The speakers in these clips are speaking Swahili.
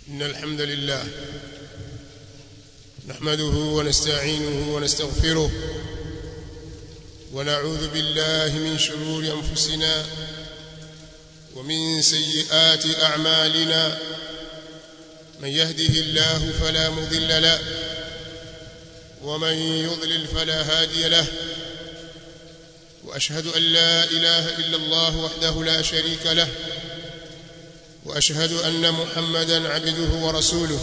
إن الحمد لله نحمده ونستعينه ونستغفره ونعوذ بالله من شرور أنفسنا ومن سيئات أعمالنا من يهده الله فلا مضل له ومن يضلل فلا هادي له وأشهد أن لا إله إلا الله وحده لا شريك له واشهد ان محمدا عبده ورسوله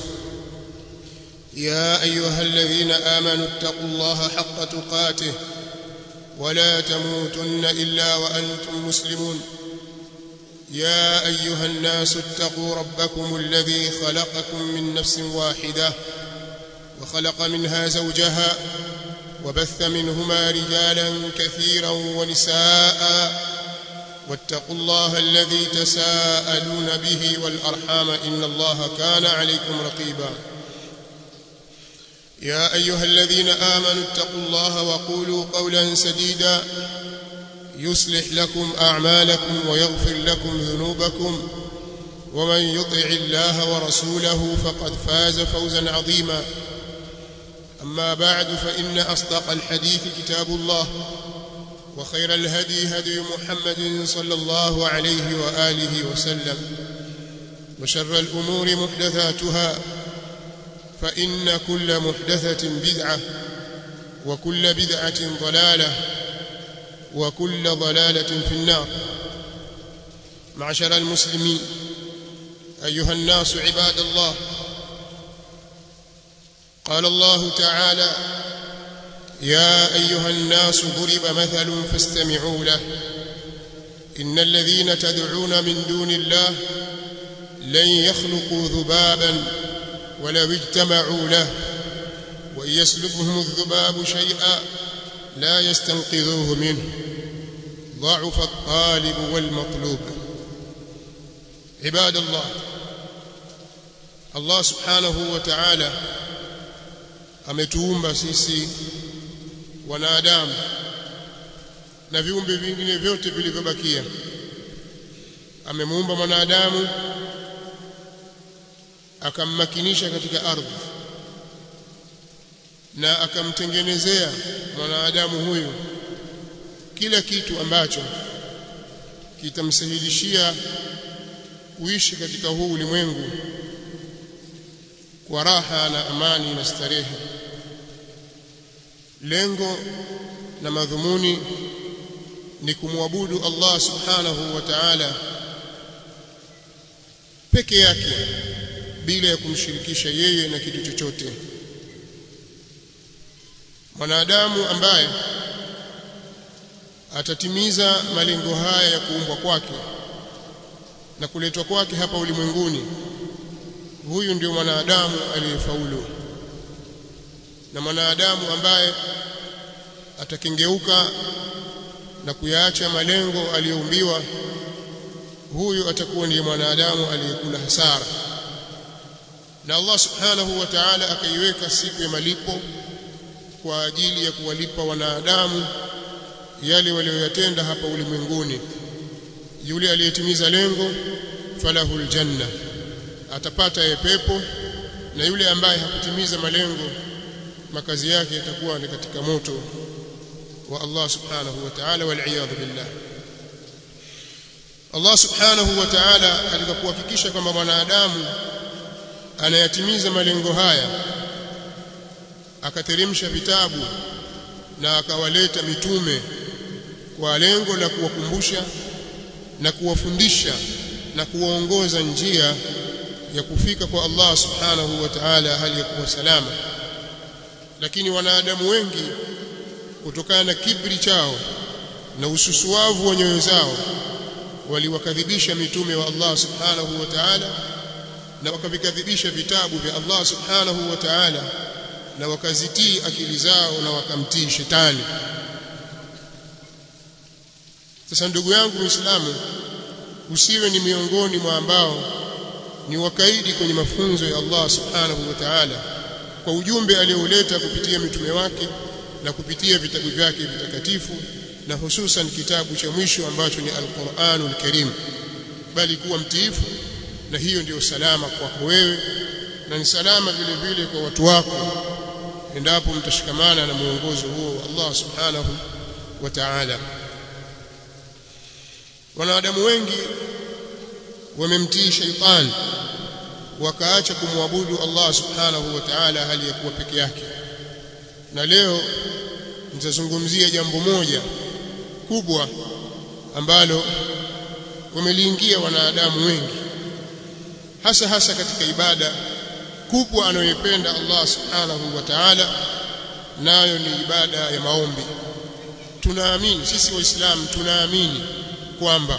يا ايها الذين امنوا اتقوا الله حق تقاته ولا تموتن الا وانتم مسلمون يا ايها الناس اتقوا ربكم الذي خلقكم من نفس واحده وخلق منها زوجها وبث منهما رجالا كثيرا ونساء واتقوا الله الذي تساءلون به والأرحام إن الله كان عليكم رقيبا يا أيها الذين آمنوا اتقوا الله وقولوا قولا سديدا يصلح لكم أعمالكم ويغفر لكم ذنوبكم ومن يطع الله ورسوله فقد فاز فوزا عظيما أما بعد فإن أصدق الحديث كتاب الله وخير الهدي هدي محمد صلى الله عليه وآله وسلم وشر الأمور محدثاتها فإن كل محدثة بدعة وكل بدعة ضلالة وكل ضلالة في النار معشر المسلمين أيها الناس عباد الله قال الله تعالى يا أيها الناس ضرب مثل فاستمعوا له إن الذين تدعون من دون الله لن يخلقوا ذبابا ولو اجتمعوا له وإن يسلبهم الذباب شيئا لا يستنقذوه منه ضعف الطالب والمطلوب عباد الله الله سبحانه وتعالى ametuumba sisi wanadamu na viumbe vingine vyote vilivyobakia amemuumba mwanadamu akammakinisha katika ardhi na akamtengenezea mwanadamu huyu kila kitu ambacho kitamsahilishia kuishi katika huu ulimwengu kwa raha na amani na starehe lengo na madhumuni ni kumwabudu Allah subhanahu wa ta'ala peke yake bila ya kumshirikisha yeye na kitu chochote mwanadamu ambaye atatimiza malengo haya ya kuumbwa kwake na kuletwa kwake hapa ulimwenguni huyu ndio mwanadamu aliyefaulu na mwanadamu ambaye atakengeuka na kuyaacha malengo aliyoumbiwa huyu atakuwa ndiye mwanadamu aliyekula hasara na Allah subhanahu wa ta'ala akaiweka siku ya malipo kwa ajili ya kuwalipa wanadamu yale walioyatenda hapa ulimwenguni yule aliyetimiza lengo falahul janna atapata ye pepo na yule ambaye hakutimiza malengo makazi yake yatakuwa ni katika moto wa Allah subhanahu wa ta'ala wal billah Allah subhanahu wa ta'ala katika kuhakikisha kwamba mwanadamu anayatimiza malengo haya akateremsha vitabu na akawaleta mitume kwa lengo la kuwakumbusha na kuwafundisha na kuwaongoza njia ya kufika kwa Allah subhanahu wa ta'ala hali ya kuwa salama lakini wanadamu wengi kutokana na kibri chao na ususuavu wa nyoyo zao waliwakadhibisha mitume wa Allah subhanahu wa ta'ala na wakavikadhibisha vitabu vya Allah subhanahu wa ta'ala na wakazitii akili zao na wakamtii shetani sasa ndugu yangu Muislamu usiwe ni miongoni mwa ambao ni wakaidi kwenye mafunzo ya Allah subhanahu wa ta'ala kwa ujumbe alioleta kupitia mitume wake na kupitia vitabu vyake vitakatifu na hususan kitabu cha mwisho ambacho ni Al-Qur'anul Karim bali kuwa mtiifu na hiyo ndiyo salama kwako wewe na ni salama vile vile kwa watu wako endapo mtashikamana na muongozo huo wa Allah subhanahu wa ta'ala wanadamu wengi wamemtii shaitani wakaacha kumwabudu Allah subhanahu wa ta'ala hali ya kuwa peke yake na leo nitazungumzia jambo moja kubwa ambalo wameliingia wanadamu wengi hasa hasa katika ibada kubwa anayoipenda Allah subhanahu wa ta'ala nayo ni ibada ya maombi tunaamini sisi waislamu tunaamini kwamba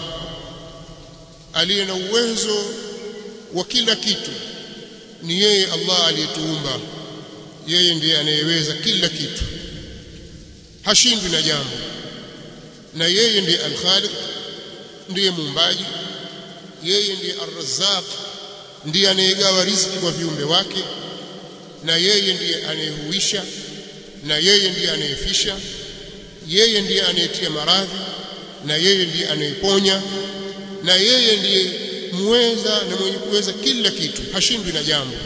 aliye na uwezo wa kila kitu ni yeye Allah aliyetuumba yeye ndiye anayeweza kila kitu hashindwi na jambo na yeye ndiye al-Khaliq ndiye muumbaji yeye ndiye ar-Razzaq ndiye anayegawa riziki kwa viumbe wake na yeye ndiye anayehuisha na yeye ndiye anayefisha yeye ndiye anayetia maradhi na yeye ndiye anayeponya na yeye ndiye muweza na mwenye kuweza kila kitu hashindwi na jambo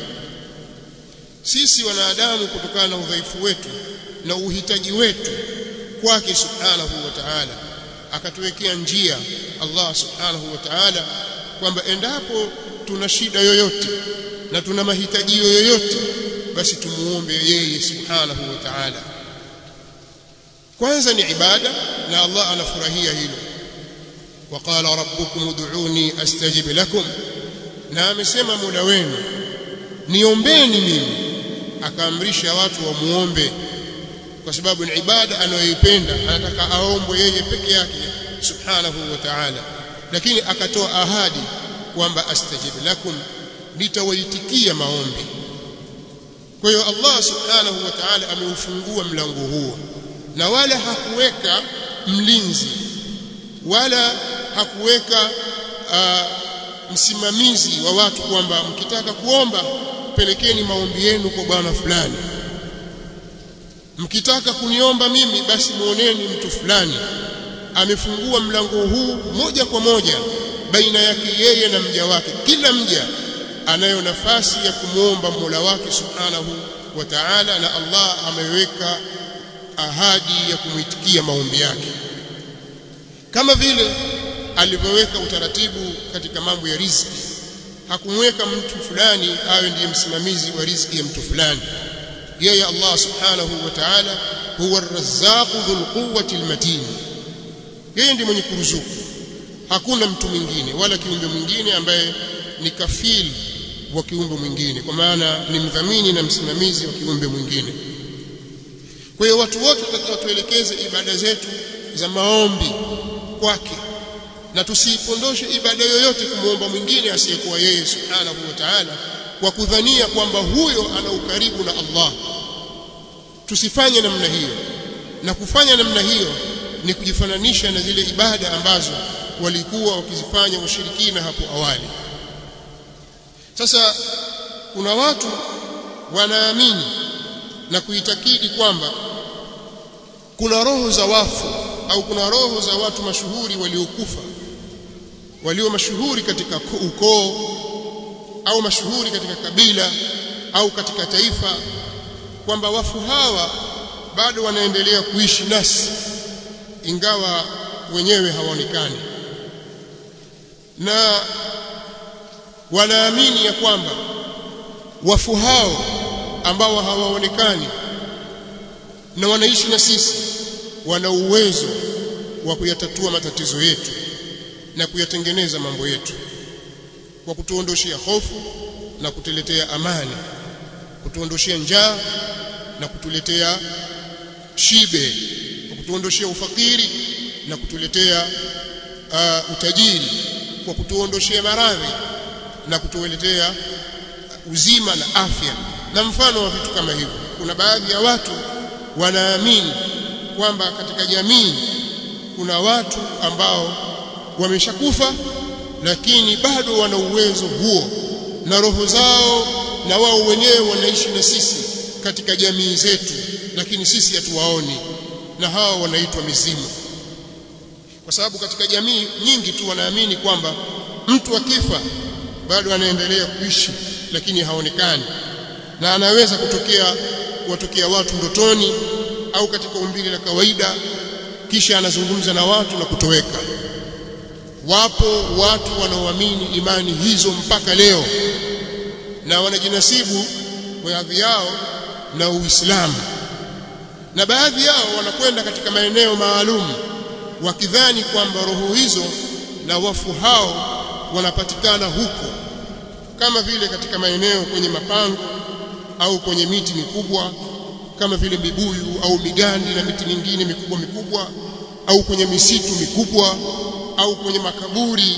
sisi wanadamu kutokana na udhaifu wetu na uhitaji wetu kwake subhanahu wa ta'ala akatuwekea njia Allah subhanahu wa ta'ala kwamba endapo tuna shida yoyote na tuna mahitaji yoyote basi tumuombe yeye subhanahu wa ta'ala kwanza ni ibada na Allah anafurahia hilo وقال ربكم ادعوني استجب لكم na amesema muda wenu niombeni mimi akaamrisha watu wamuombe kwa sababu ni ibada anayoipenda anataka aombwe yeye peke yake subhanahu wa ta'ala lakini akatoa ahadi kwamba astajib lakum nitawaitikia maombi kwa hiyo Allah subhanahu wa ta'ala ameufungua mlango huo na wala hakuweka mlinzi wala hakuweka uh, msimamizi wa watu kwamba mkitaka kuomba pelekeni maombi yenu kwa bwana fulani mkitaka kuniomba mimi basi muoneni mtu fulani amefungua mlango huu moja kwa moja baina yake yeye na mja wake kila mja anayo nafasi ya kumwomba Mola wake Subhanahu wa Ta'ala na Allah ameweka ahadi ya kumwitikia maombi yake kama vile alivyoweka utaratibu katika mambo ya riziki hakumweka mtu fulani awe ndiye msimamizi wa riziki ya mtu fulani yeye Allah subhanahu wa ta'ala huwa ar-razzaqu dhul quwwati al-matin yeye ndiye mwenye kuruzuku hakuna mtu mwingine wala kiumbe mwingine ambaye ni kafili wa kiumbe mwingine kwa maana ni mdhamini na msimamizi wa kiumbe mwingine kwa hiyo watu wote tutakiwa tuelekeze ibada zetu za maombi kwake na tusipondoshe ibada yoyote kumwomba mwingine asiyekuwa yeye subhanahu wa ta'ala kwa kudhania kwamba huyo ana ukaribu na Allah tusifanye namna hiyo na kufanya namna hiyo ni kujifananisha na zile ibada ambazo walikuwa wakizifanya washirikina hapo awali sasa kuna watu wanaamini na kuitakidi kwamba kuna roho za wafu au kuna roho za watu mashuhuri waliokufa walio mashuhuri katika ukoo au mashuhuri katika kabila au katika taifa kwamba wafu hawa bado wanaendelea kuishi nasi ingawa wenyewe hawaonekani na wanaamini ya kwamba wafu hao ambao hawaonekani na wanaishi na sisi wana uwezo wa kuyatatua matatizo yetu na kuyatengeneza mambo yetu kwa kutuondoshia hofu na kutuletea amani kutuondoshia njaa na kutuletea shibe kwa kutuondoshia ufakiri na kutuletea uh, utajiri kwa kutuondoshia maradhi na kutuletea uzima na afya na mfano wa vitu kama hivyo kuna baadhi ya watu wanaamini kwamba katika jamii kuna watu ambao wameshakufa lakini bado wana uwezo huo na roho zao na wao wenyewe wanaishi na sisi katika jamii zetu lakini sisi hatuwaoni na hao wanaitwa mizimu kwa sababu katika jamii nyingi tu wanaamini kwamba mtu akifa bado anaendelea kuishi lakini haonekani na anaweza kutokea kuwatokea watu ndotoni au katika umbile la kawaida kisha anazungumza na watu na kutoweka wapo watu wanaoamini imani hizo mpaka leo na wanajinasibu baadhi yao na Uislamu na baadhi yao wanakwenda katika maeneo maalum wakidhani kwamba roho hizo na wafu hao wanapatikana huko kama vile katika maeneo kwenye mapango au kwenye miti mikubwa kama vile mibuyu au migandi na miti mingine mikubwa mikubwa au kwenye misitu mikubwa au kwenye makaburi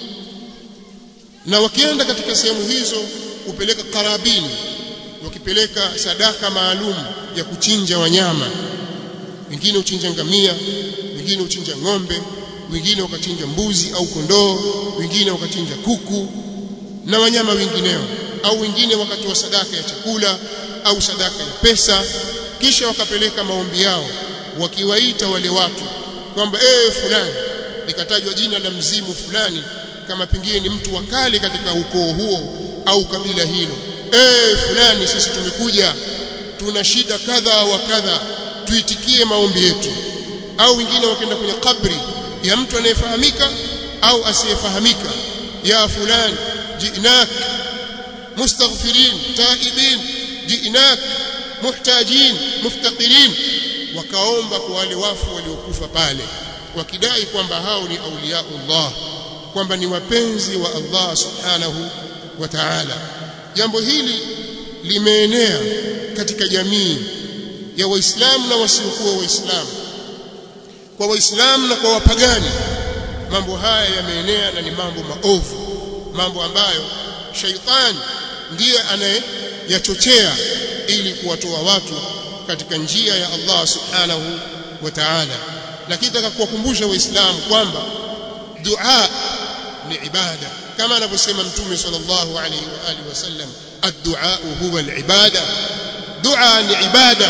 na wakienda katika sehemu hizo kupeleka karabini wakipeleka sadaka maalum ya kuchinja wanyama wengine uchinja ngamia wengine uchinja ng'ombe wengine wakachinja mbuzi au kondoo wengine wakachinja kuku na wanyama wengineo au wengine wakatoa sadaka ya chakula au sadaka ya pesa kisha wakapeleka maombi yao wakiwaita wale watu kwamba eh fulani likatajwa jina la mzimu fulani kama pengine ni mtu wa kale katika ukoo huo au kabila hilo eh fulani sisi tumekuja tuna shida kadha wa kadha tuitikie maombi yetu au wengine wakaenda kwenye kabri ya mtu anayefahamika au asiyefahamika ya fulani jinak mustaghfirin taibin jinak muhtajin muftaqirin wakaomba kwa wale wafu waliokufa pale wakidai kwamba hao ni auliyaullah kwamba ni wapenzi wa Allah subhanahu wa ta'ala jambo hili limeenea katika jamii ya waislamu na wasiokuwa waislamu kwa waislamu na kwa wapagani mambo haya yameenea na ni mambo maovu mambo ambayo shaitani ndiye anayeyachochea ili kuwatoa watu katika njia ya Allah subhanahu wa ta'ala lakini nataka kuwakumbusha waislamu kwamba dua ni ibada kama anavyosema mtume sallallahu alayhi wa alihi wasallam ad-du'a huwa al-ibada dua ni ibada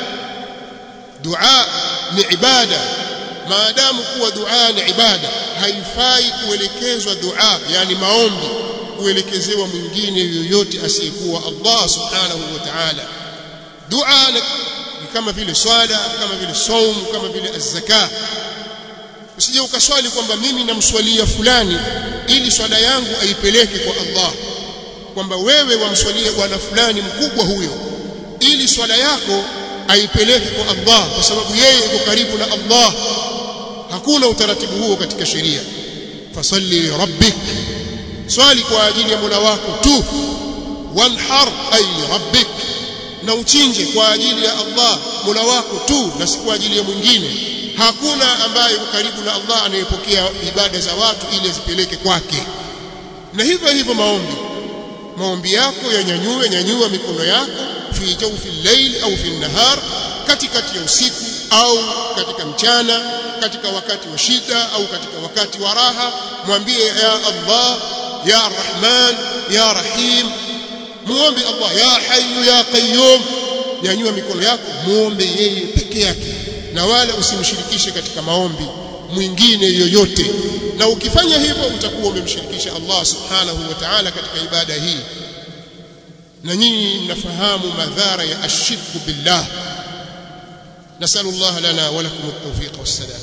dua ni ibada maadamu kuwa dua ni ibada haifai kuelekezwa dua yani maombi kuelekezewa mwingine yoyote asiyekuwa Allah subhanahu wa ta'ala dua ni kama vile swala kama vile saum kama vile az-zaka usije ukaswali kwamba mimi namswalia fulani ili swala yangu aipeleke kwa Allah kwamba wewe wamswalia bwana fulani mkubwa huyo ili swala yako aipeleke kwa Allah kwa sababu yeye yuko karibu na Allah hakuna utaratibu huo katika sheria fasalli rabbik swali kwa ajili ya Mola wako tu wanhar ay rabbik na uchinje kwa ajili ya Allah Mola wako tu na si kwa ajili ya mwingine hakuna ambaye yuko karibu na Allah anayepokea ibada za watu ili azipeleke kwake na hivyo hivyo maombi maombi yako yanyanyue nyanyua mikono yako fi jawfi al-layl au fi an-nahar katikati ya usiku au katika mchana katika wakati wa shida au katika wakati wa raha mwambie ya Allah ya Rahman ya Rahim muombe Allah ya Hayyu ya Qayyum nyanyua mikono yako muombe yeye peke yake na wala usimshirikishe katika maombi mwingine yoyote na ukifanya hivyo utakuwa umemshirikisha Allah subhanahu wa ta'ala katika ibada hii na nyinyi mnafahamu madhara ya ashirku billah نسأل الله لنا ولكم التوفيق والسلام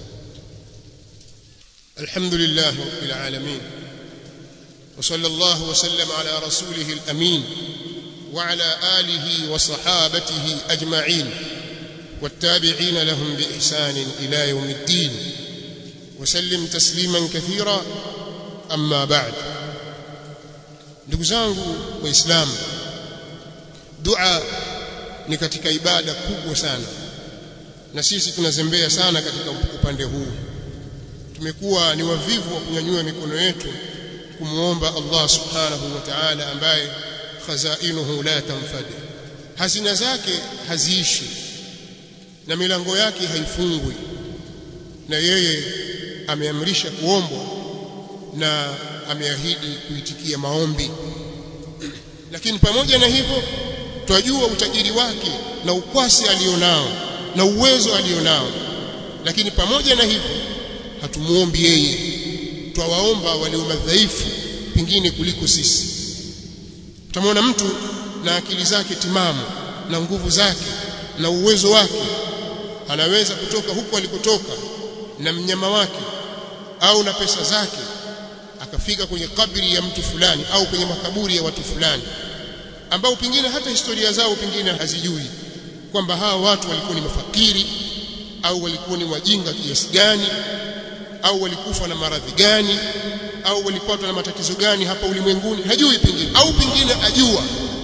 الحمد لله رب العالمين وصلى الله وسلم على رسوله الأمين وعلى آله وصحابته أجمعين والتابعين لهم بإحسان إلى يوم الدين وسلم تسليما كثيرا أما بعد ndugu zangu waislamu dua ni katika ibada kubwa sana na sisi tunazembea sana katika upande huu tumekuwa ni wavivu wa kunyanyua mikono yetu kumuomba Allah subhanahu wa ta'ala ambaye khazainuhu la tanfad hazina zake haziishi na milango yake haifungwi na yeye ameamrisha kuombwa na ameahidi kuitikia maombi lakini pamoja na hivyo twajua utajiri wake na ukwasi alionao na uwezo alionao lakini pamoja na hivyo hatumuombi yeye twawaomba walio madhaifu pengine kuliko sisi utamwona mtu na akili zake timamu na nguvu zake na uwezo wake anaweza kutoka huko alikotoka na mnyama wake au na pesa zake akafika kwenye kabri ya mtu fulani au kwenye makaburi ya watu fulani ambao pengine hata historia zao pengine hazijui kwamba hawa watu walikuwa ni mafakiri au walikuwa ni wajinga kiasi gani au walikufa na maradhi gani au walipatwa na matatizo gani hapa ulimwenguni hajui pengine au pengine ajua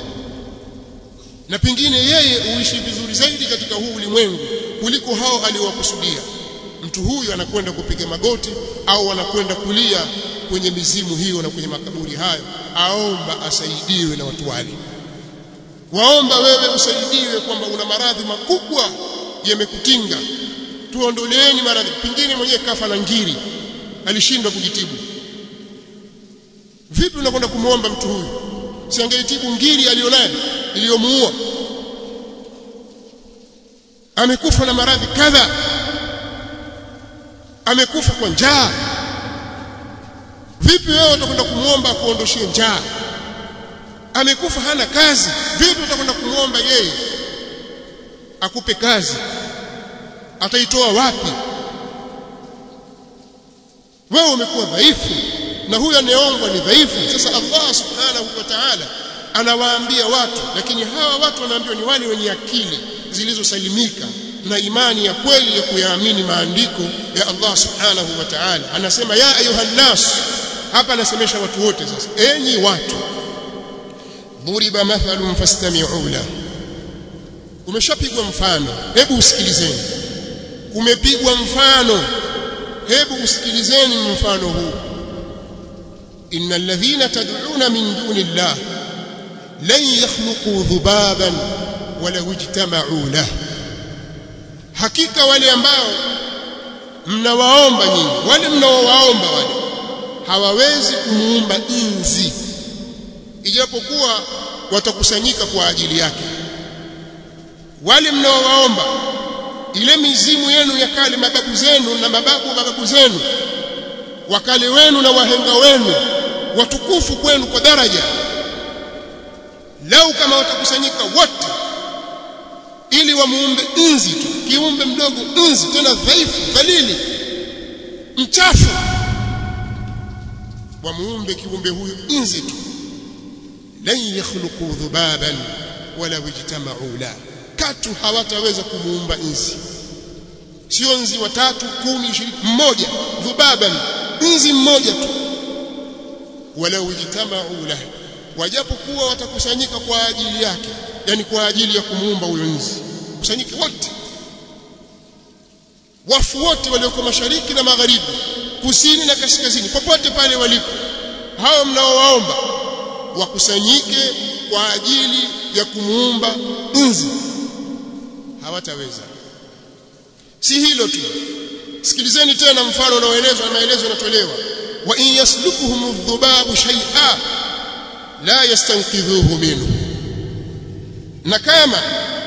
na pengine yeye uishi vizuri zaidi katika huu ulimwengu kuliko hao aliowakusudia mtu huyu anakwenda kupiga magoti au anakwenda kulia kwenye mizimu hiyo na kwenye makaburi hayo aomba asaidiwe na watu wale waomba wewe usaidiwe kwamba una maradhi makubwa yamekutinga tuondoleeni maradhi pengine mwenyewe kafa na ngiri alishindwa kujitibu vipi unakwenda kumwomba mtu huyu si angeitibu ngiri alionayo iliyomuua amekufa na maradhi kadha amekufa kwa njaa vipi wewe utakwenda kumwomba akuondoshie njaa amekufa hana kazi vipi utakwenda kumwomba yeye akupe kazi ataitoa wapi wewe umekuwa dhaifu na huyo anayeombwa ni dhaifu sasa Allah subhanahu wa ta'ala anawaambia watu lakini hawa watu wanaambiwa ni wale wenye akili zilizosalimika na imani ya kweli ya kuyaamini maandiko ya Allah subhanahu wa ta'ala anasema ya ayuhan nas hapa anasemesha watu wote sasa enyi watu duriba mathalun fastami'u la umeshapigwa mfano hebu usikilizeni umepigwa mfano hebu usikilizeni mfano huu innal ladhina tad'una min duni llah lan yakhluqu dhubaban walau ijtama'u lahu hakika wale ambao mnawaomba nyinyi wale mnaowaomba wale hawawezi kumuumba inzi ijapokuwa watakusanyika kwa ajili yake wale mnaowaomba ile mizimu yenu ya kale mababu zenu na mababu mababu zenu wakale wenu na wahenga wenu watukufu kwenu kwa daraja lau kama watakusanyika wote ili wamuumbe inzi tu kiumbe mdogo inzi tena dhaifu dhalili mchafu wamuumbe kiumbe huyu inzi tu lan yakhluqu dhubaban wala wajtama'u la katu hawataweza kumuumba inzi sio nzi watatu kumi ishirini mmoja dhubaban nzi mmoja tu wala wajtama'u la wajapokuwa watakusanyika kwa ajili yake yani kwa ajili ya kumuumba huyo nzi kusanyike wote wafu wote walioko mashariki na magharibi kusini na kaskazini popote pale walipo hao mnaowaomba wakusanyike kwa ajili ya kumuumba nzi hawataweza si hilo tu sikilizeni tena mfano unaoelezwa na maelezo yanatolewa wa in yaslukuhum adh-dhubabu shay'a la yastanqidhuhu minhu na kama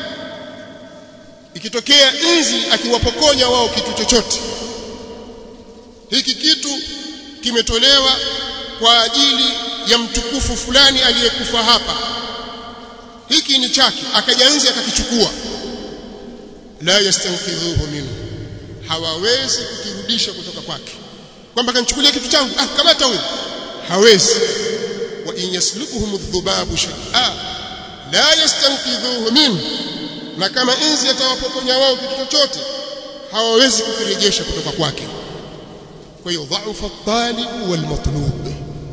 ikitokea nzi akiwapokonya wao kitu chochote hiki kitu kimetolewa kwa ajili ya mtukufu fulani aliyekufa hapa hiki ni chake akaja nzi akakichukua la yastanqidhuhu minhu hawawezi kukirudisha kutoka kwake kwamba kanichukulia kitu changu ah kamata huyo hawezi wa in yaslukuhum adh-dhubabu shay'a la yastanqidhuhu minhu na kama inzi atawapokonya wao kitu chochote hawawezi kukirejesha kutoka kwake kwa hiyo dhaifa at-talib wal matlub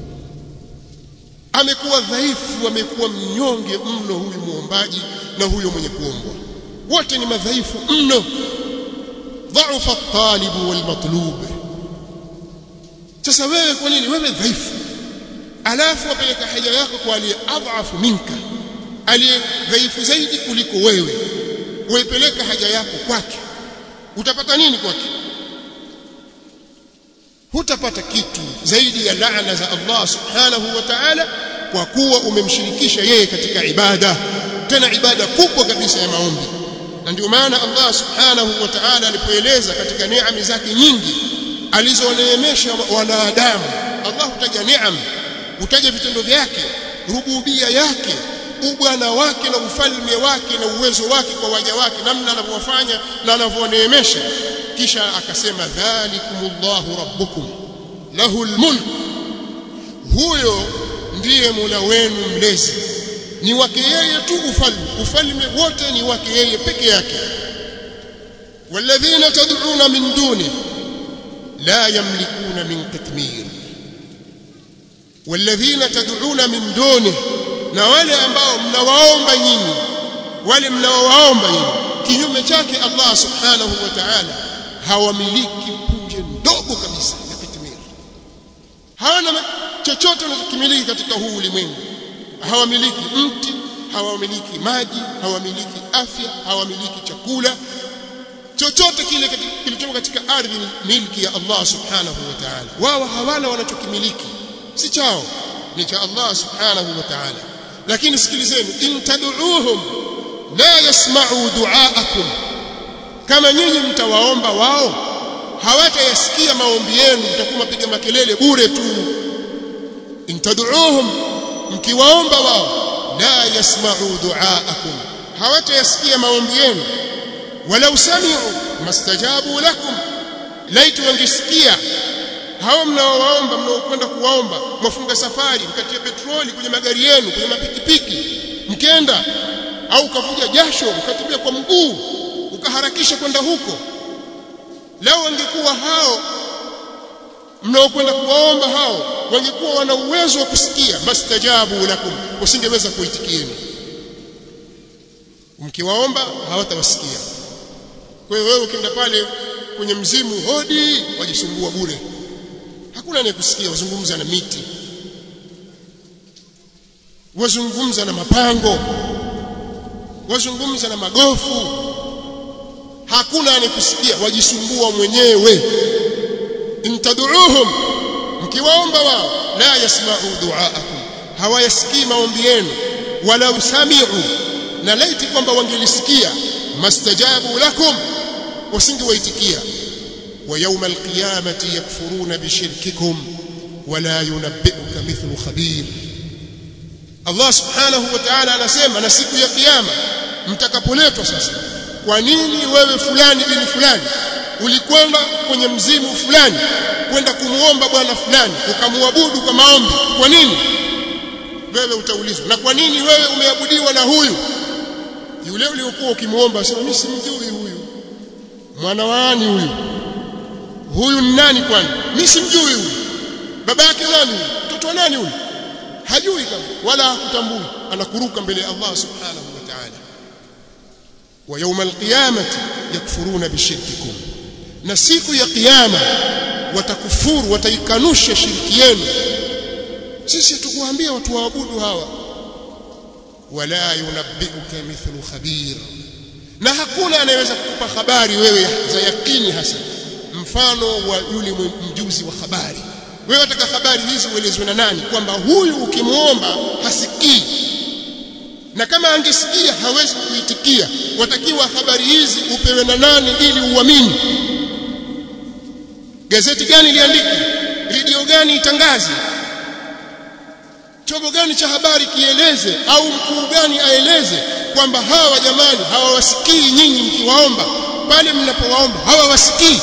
amekuwa dhaifu amekuwa mnyonge mno huyu muombaji na huyo mwenye kuombwa wote ni madhaifu mno dhaifa at-talib wal matlub sasa wewe kwa nini wewe dhaifu alafu wapeleka haja yako kwa aliye adhafu minka aliye dhaifu zaidi kuliko wewe uipeleka haja yako kwake utapata nini kwake hutapata kitu zaidi ya laana za Allah subhanahu wa ta'ala kwa kuwa umemshirikisha yeye katika ibada tena ibada kubwa kabisa ya maombi na ndio maana Allah subhanahu wa ta'ala alipoeleza katika neema zake nyingi alizoneemesha wanadamu Allah hutaja neema utaje vitendo vyake rububia yake ubwana wake na ufalme wake na uwezo wake kwa waja wake namna anavyowafanya na anavyoneemesha kisha akasema dhalikumullahu rabbukum lahul mulk huyo ndiye Mola wenu mlezi ni wake yeye tu ufalme ufalme wote ni wake yeye peke yake walladhina tad'una min duni la yamlikuna min qitmir walladhina tad'una min duni na wale ambao mnawaomba nyinyi wale mnaowaomba nyinyi kinyume chake Allah subhanahu wa ta'ala hawamiliki punje ndogo kabisa ya kitmir hawana chochote wanachokimiliki katika huu ulimwengu hawamiliki mti hawamiliki maji hawamiliki afya hawamiliki chakula chochote kile kilichomo katika ardhi ni milki ya Allah subhanahu wa ta'ala wao hawana wanachokimiliki si chao ni cha Allah subhanahu wa ta'ala lakini sikilizeni in tad'uuhum la yasma'u du'aakum kama nyinyi mtawaomba wao hawatayasikia maombi yenu mtakuwa mapiga makelele bure tu in tad'uuhum mkiwaomba wao la yasma'u du'aakum hawatayasikia maombi yenu walau sami'u mastajabu lakum laitu wangesikia hao mnaowaomba mnaokwenda kuwaomba mwafunga safari mkatia petroli kwenye magari yenu kwenye mapikipiki mkenda au ukavuja jasho ukatembea kwa mguu ukaharakisha kwenda huko leo wangekuwa hao mnaokwenda kuwaomba hao wangekuwa wana uwezo wa kusikia mastajabu lakum usingeweza kuitikieni mkiwaomba hawatawasikia kwa hiyo wewe ukienda pale kwenye mzimu hodi wajisumbua bure hakuna anayekusikia wazungumza na miti wazungumza na mapango wazungumza na magofu hakuna anayekusikia wajisumbua mwenyewe intaduuhum mkiwaomba wao la yasma'u du'aakum hawayasikii maombi yenu wala usami'u na laiti kwamba wangelisikia mastajabu lakum wasingewaitikia wa yawma alqiyamati yakfuruna bishirkikum wala yunabbi'uka mithlu khabir Allah subhanahu wa ta'ala anasema na siku ya kiyama mtakapoletwa sasa kwa nini wewe fulani bin fulani ulikwenda kwenye mzimu fulani kwenda kumuomba bwana fulani ukamwabudu kwa maombi kwa nini wewe utaulizwa na kwa nini wewe umeabudiwa na huyu yule uliokuwa ukimuomba sema mimi simjui huyu mwana wani huyu huyu ni nani kwani mimi simjui huyu baba yake nani huyu mtoto wa nani huyu hajui kama wala hakutambui anakuruka mbele ya Allah subhanahu wa ta'ala wa yawm alqiyamati yakfuruna bishirkikum na siku ya kiyama watakufuru wataikanusha shirki yenu sisi tukuambia watu waabudu hawa wala yunabbiuka mithlu khabir na hakuna anayeweza kukupa habari wewe za yakini hasa mfano wa yule mjuzi wa habari wewe wataka habari hizi uelezwe na nani kwamba huyu ukimwomba hasikii na kama angesikia hawezi kuitikia watakiwa habari hizi upewe na nani ili uamini gazeti gani liandike redio gani itangaze chombo gani cha habari kieleze au mkuu gani aeleze kwamba hawa jamani hawawasikii nyinyi mkiwaomba pale mnapowaomba hawawasikii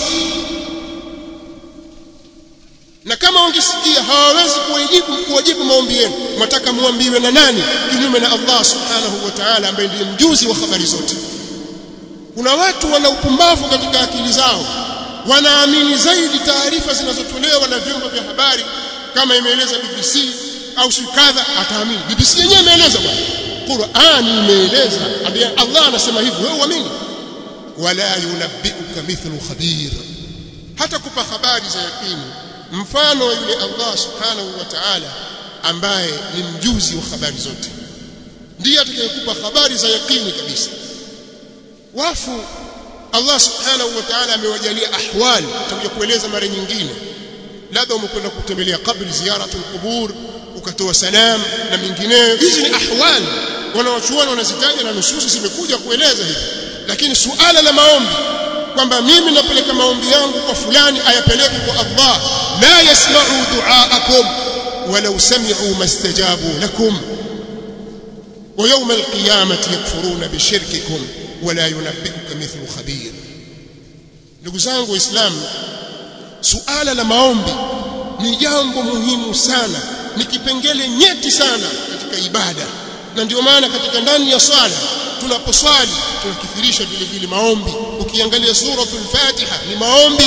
na kama wangesikia hawawezi kuwajibu kuwajibu maombi yenu mwataka muambiwe na nani kinyume na Allah subhanahu wa ta'ala ambaye ndiye mjuzi wa habari zote kuna watu wana upumbavu katika akili zao wanaamini zaidi taarifa zinazotolewa na vyombo vya habari kama imeeleza BBC au si kadha ataamini BBC yenyewe imeeleza bwana Qur'ani imeeleza ambia Allah anasema hivyo wewe uamini wala yunabbiuka mithlu khabir hata kupa habari za yakini mfano yule Allah subhanahu wa ta'ala ambaye ni mjuzi wa habari zote ndiye atakayekupa habari za yakini kabisa wafu Allah subhanahu wa ta'ala amewajalia ahwali tutakuja kueleza mara nyingine labda umekwenda kutembelea kabri ziyaratul qubur ukatoa salam na mingineyo hizi ni ahwali wanawachuoni wanazitaja na nususi zimekuja kueleza hivi lakini suala la maombi kwamba mimi napeleka maombi yangu kwa fulani ayapeleke kwa Allah la yasma'u du'aakum walau sami'u mastajabu lakum wa yawm alqiyamati yakfuruna bishirkikum wala yunabbi'uka mithlu khabir ndugu zangu waislamu suala la maombi ni jambo muhimu sana ni kipengele nyeti sana katika ibada na ndio maana katika ndani ya swala tunaposwali tunakithirisha vile vile maombi ukiangalia suratul fatiha ni maombi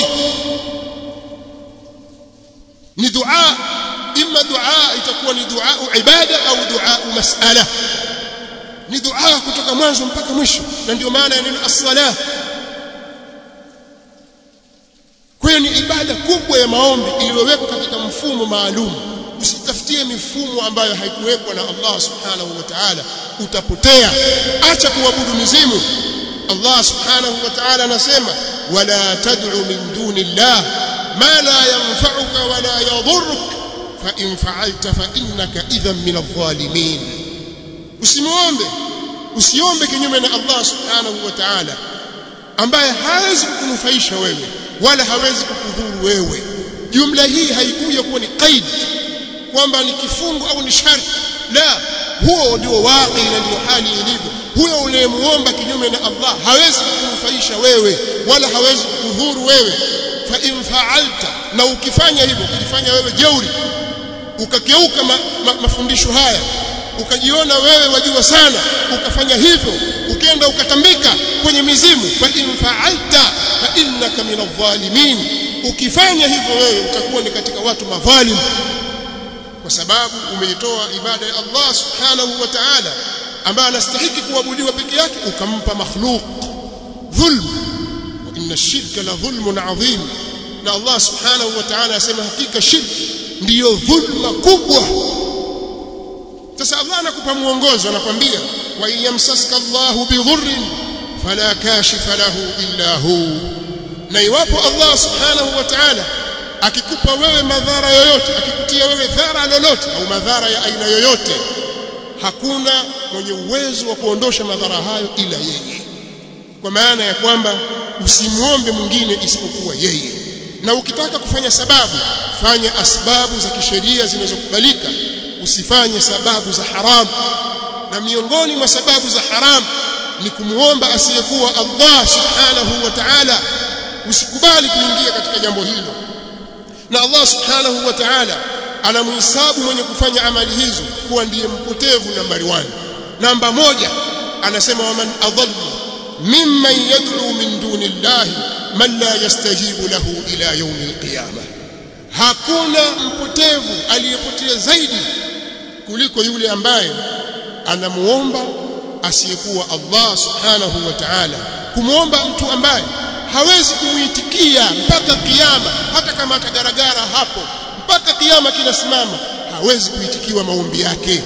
ni dua imma dua itakuwa ni dua ibada au dua mas'ala ni dua kutoka mwanzo mpaka mwisho na ndio maana ya neno as-salah kwa hiyo ni ibada kubwa ya maombi iliyowekwa katika mfumo maalum usitafutie mifumo ambayo haikuwekwa na Allah subhanahu wa ta'ala utapotea acha kuabudu mizimu Allah subhanahu wa ta'ala anasema wala tad'u min duni Allah ma la yanfa'uka wala yadhurruk fa in fa'alta fa innaka idhan min adh-dhalimin usimuombe usiombe kinyume na Allah subhanahu wa ta'ala ambaye hawezi kukunufaisha wewe wala hawezi kukudhuru wewe jumla hii haikuja kuwa ni qaid kwamba ni kifungu au ni sharti la huo ndio waqi na ndio hali ilivyo huyo unayemuomba kinyume na Allah hawezi kukunufaisha wewe wala hawezi kukudhuru wewe fa in fa'alta na ukifanya hivyo ukifanya wewe jeuri ukakeuka ma, ma, mafundisho haya ukajiona wewe wajua sana ukafanya hivyo ukenda ukatambika kwenye mizimu fa in fa'alta fa innaka min adh-dhalimin ukifanya hivyo wewe utakuwa ni katika watu madhalim kwa sababu umeitoa ibada ya Allah subhanahu wa ta'ala ambaye anastahili kuabudiwa peke yake ukampa makhluq dhulm wa inna ash-shirka la dhulmun adhim na Allah subhanahu wa ta'ala asema hakika shirki ndiyo dhulma kubwa sasa Allah anakupa muongozo anakwambia wa yamsaska Allahu bidhurrin fala kashifa lahu illa hu na iwapo Allah subhanahu wa ta'ala akikupa wewe madhara yoyote akikutia wewe dhara lolote au madhara ya aina yoyote hakuna mwenye uwezo wa kuondosha madhara hayo ila yeye kwa maana ya kwamba usimuombe mwingine isipokuwa yeye na ukitaka kufanya sababu fanya asbabu za kisheria zinazokubalika usifanye sababu za haramu na miongoni mwa sababu za haramu ni kumuomba asiyekuwa Allah subhanahu wa ta'ala usikubali kuingia katika jambo hilo na Allah subhanahu wa ta'ala anamhisabu mwenye kufanya amali hizo kuwa ndiye mpotevu nambari 1 namba moja anasema waman adallu mimman yad'u min duni llahi man la yastajibu lahu ila yawm alqiyamah hakuna mpotevu aliyepotea zaidi kuliko yule ambaye anamuomba asiyekuwa Allah subhanahu wa ta'ala kumuomba mtu ambaye hawezi kumuitikia mpaka kiyama hata kama atagaragara hapo mpaka kiyama kinasimama hawezi kuitikiwa maombi yake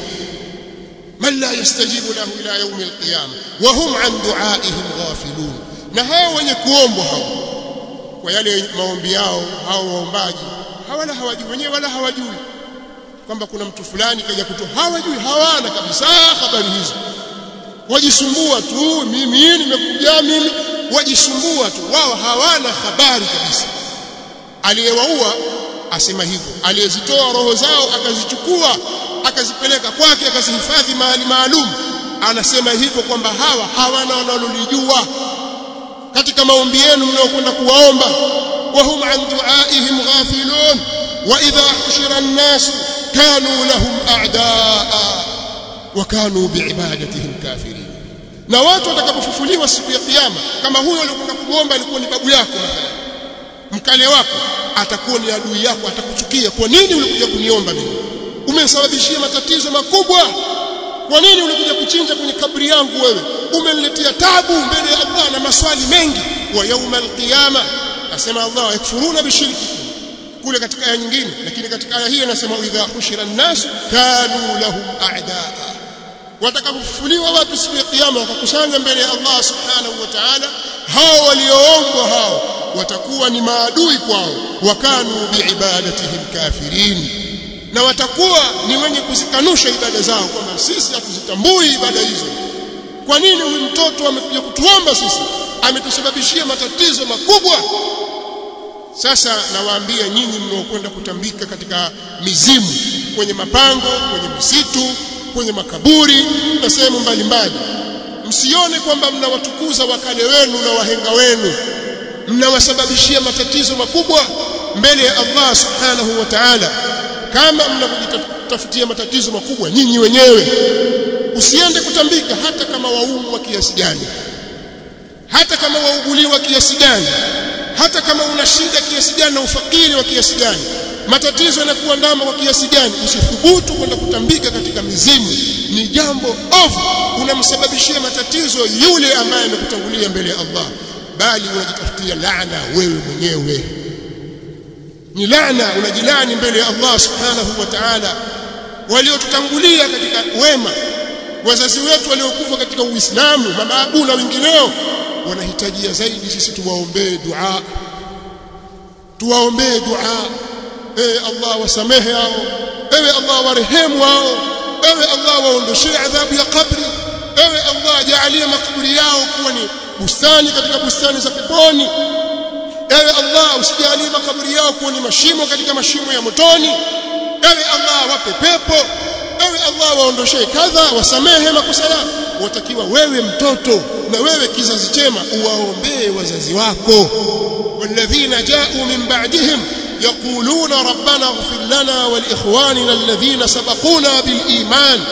man la yastajibu lahu ila yawm alqiyama wa hum an du'aihim ghafilun na hao wenye kuombwa hao kwa yale maombi yao hao waombaji hawala hawajui wenyewe wala hawajui kwamba kuna mtu fulani kaja kutoa hawajui hawana kabisa habari hizo wajisumbua tu mimi nimekuja mimi wajisumbua tu wao hawana habari kabisa aliyewaua asema hivyo aliyezitoa roho zao akazichukua akazipeleka kwake akazihifadhi mahali maalum anasema hivyo kwamba hawa hawana wanalolijua katika maombi yenu mnaokwenda kuwaomba wahum an duaihim ghafilun wa idha hushira an-nas kanu lahum a'daa wa kanu biibadatihim kafirin na watu watakapofufuliwa siku ya kiyama kama huyo aliyokwenda kuomba alikuwa ni babu yako mathalan mkale wako atakuwa ni adui yako atakuchukia kwa nini ulikuja kuniomba mimi umesababishia matatizo makubwa kwa nini ulikuja kuchinja kwenye kabri yangu wewe umeniletea tabu mbele ya Allah na maswali mengi wa yauma alqiyama asema Allah yakfuruna bishirki kule katika aya nyingine lakini katika aya hii anasema idha hushira an-nas kanu lahum a'daa watakapofufuliwa watu siku ya kiyama wakakusanya mbele ya Allah subhanahu wa ta'ala hao walioombwa hao watakuwa ni maadui kwao wakanu biibadatihim kafirin na watakuwa ni wenye kuzikanusha ibada zao kwamba sisi hatuzitambui ibada hizo kwa nini huyu mtoto amekuja kutuomba sisi ametusababishia matatizo makubwa sasa nawaambia nyinyi mnaokwenda kutambika katika mizimu kwenye mapango kwenye misitu kwenye makaburi na sehemu mbalimbali msione kwamba mnawatukuza wakale wenu na wahenga wenu mnawasababishia matatizo makubwa mbele ya Allah subhanahu wa ta'ala kama mnakujitafutia matatizo makubwa nyinyi wenyewe usiende kutambika hata kama waumwa kiasi gani hata kama wauguliwa kiasi gani hata kama una shida kiasi gani na ufakiri wa kiasi gani matatizo yanakuwa ndama kwa kiasi gani usithubutu kwenda kutambika katika mizimu ni jambo ovu unamsababishia matatizo yule ambaye amekutangulia mbele ya Allah bali unajitafutia laana wewe mwenyewe ni laana unajilani mbele ya Allah subhanahu wa ta'ala waliotutangulia katika wema wazazi wetu waliokufa katika Uislamu mababu na wengineo wanahitajia zaidi sisi tuwaombee dua tuwaombee dua ewe Allah wasamehe hao ewe Allah warehemu hao ewe Allah waondoshee adhabu ya kabri ewe Allah jaalie makaburi yao kuwa ni bustani katika bustani za peponi ewe Allah usijalie makaburi yao kuwa ni mashimo katika mashimo ya motoni ewe Allah wape pepo ewe Allah waondoshee kadha wasamehe makosa yao watakiwa wewe mtoto na wewe kizazi chema uwaombee wazazi wako walladhina ja'u min ba'dihim يقولون ربنا اغفر لنا ولإخواننا الذين سبقونا بالإيمان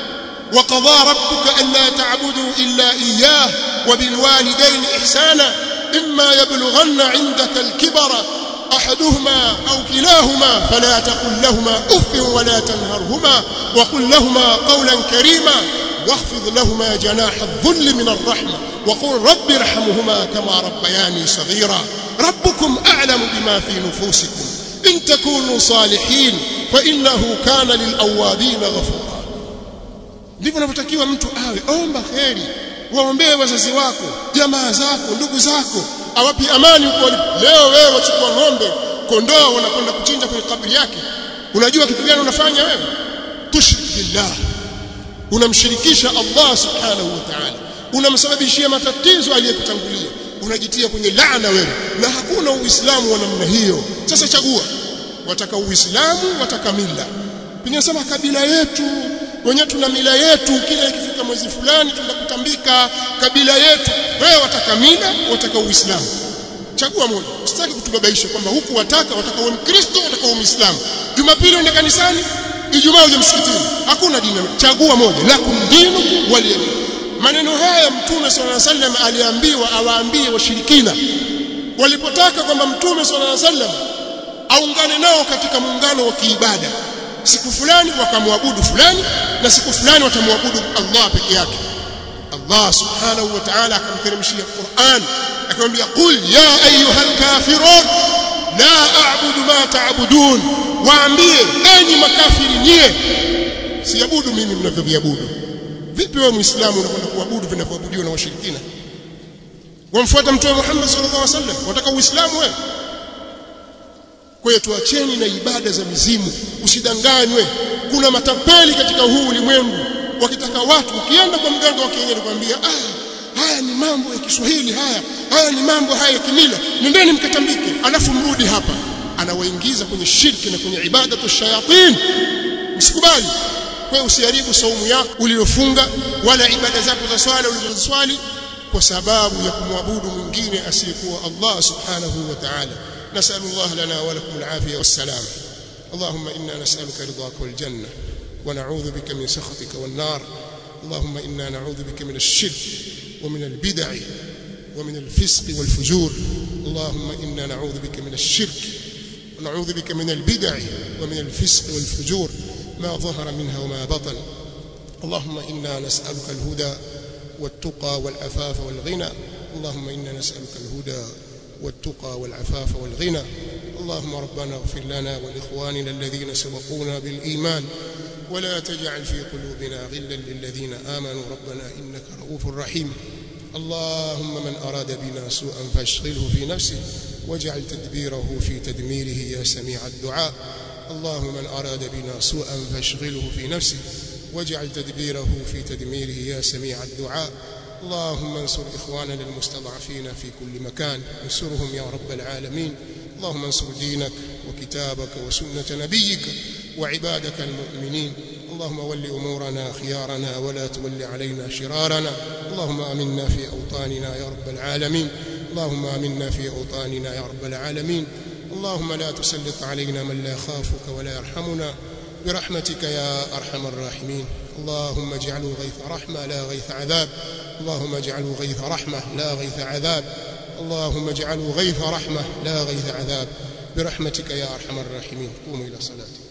وقضى ربك ألا تعبدوا إلا إياه وبالوالدين إحسانا إما يبلغن عندك الكبر أحدهما أو كلاهما فلا تقل لهما أف ولا تنهرهما وقل لهما قولا كريما واخفض لهما جناح الذل من الرحمة وقل رب ارحمهما كما ربياني صغيرا ربكم أعلم بما في نفوسكم إن تكونوا صالحين فإنه كان للأوابين غفورا ndivyo unavyotakiwa mtu awe omba kheri waombee wazazi wako jamaa zako ndugu zako awapi amani huko leo wewe wachukua ng'ombe kondoo wanakwenda kuchinja kwenye kaburi yake unajua kitu gani unafanya wewe tushrik billah unamshirikisha Allah subhanahu wa ta'ala unamsababishia matatizo aliyekutangulia unajitia kwenye laana wewe na hakuna uislamu wa namna hiyo sasa chagua wataka uislamu wataka mila pinasema kabila yetu wenyewe tuna mila yetu kila ikifika mwezi fulani tunakutambika kabila yetu wewe wataka mila wataka uislamu chagua moja usitaki kutubabaisha kwamba huku wataka wataka uwe mkristo wataka uwe muislamu jumapili uende kanisani ijumaa uje msikitini hakuna dini chagua moja lakum dinu waliyadin maneno haya mtume swalla sallam aliambiwa awaambie washirikina walipotaka kwamba mtume swalla sallam aungane nao katika muungano wa kiibada siku fulani wakamwabudu fulani na siku fulani watamwabudu Allah peke yake Allah subhanahu wa ta'ala akamteremshia Qur'an akamwambia qul ya ayyuhal kafirun la a'budu ma ta'budun waambie enyi makafiri nyie siabudu mimi mnavyoviabudu vipi wewe muislamu unakwenda kuabudu vinavyoabudiwa na washirikina wamfuata mtume Muhammad sallallahu alaihi wasallam wataka uislamu wewe kwa hiyo tuacheni na ibada za mizimu usidanganywe kuna matapeli katika huu ulimwengu wakitaka watu ukienda kwa mganga wa kienyeji kwambia ah haya ni mambo ya Kiswahili haya haya ni mambo haya ya kimila nendeni mkatambike alafu mrudi hapa anawaingiza kwenye shirki na kwenye ibada tu shayatin msikubali kwa usiharibu saumu yako uliyofunga wala ibada zako za swala ulizoswali kwa sababu ya kumwabudu mwingine asiyekuwa Allah subhanahu wa ta'ala نسأل الله لنا ولكم العافية والسلام اللهم إنا نسألك رضاك والجنة ونعوذ بك من سخطك والنار اللهم إنا نعوذ بك من الشرك ومن البدع ومن الفسق والفجور اللهم إنا نعوذ بك من الشرك ونعوذ بك من البدع ومن الفسق والفجور ما ظهر منها وما بطن اللهم إنا نسألك الهدى والتقى والعفاف والغنى اللهم إنا نسألك الهدى والتقى والعفاف والغنى اللهم ربنا اغفر لنا ولإخواننا الذين سبقونا بالإيمان ولا تجعل في قلوبنا غلا للذين آمنوا ربنا إنك رؤوف رحيم اللهم من أراد بنا سوءا فاشغله في نفسه واجعل تدبيره في تدميره يا سميع الدعاء اللهم من أراد بنا سوءا فاشغله في نفسه واجعل تدبيره في تدميره يا سميع الدعاء اللهم انصر إخواننا المستضعفين في كل مكان انصرهم يا رب العالمين اللهم انصر دينك وكتابك وسنة نبيك وعبادك المؤمنين اللهم ول أمورنا خيارنا ولا تول علينا شرارنا اللهم آمنا في أوطاننا يا رب العالمين اللهم آمنا في أوطاننا يا رب العالمين اللهم لا تسلط علينا من لا يخافك ولا يرحمنا برحمتك يا أرحم الراحمين اللهم اجعله غيث رحمة لا غيث عذاب اللهم اجعله غيث رحمة لا غيث عذاب اللهم اجعله غيث رحمة لا غيث عذاب برحمتك يا أرحم الراحمين قوموا إلى صلاتكم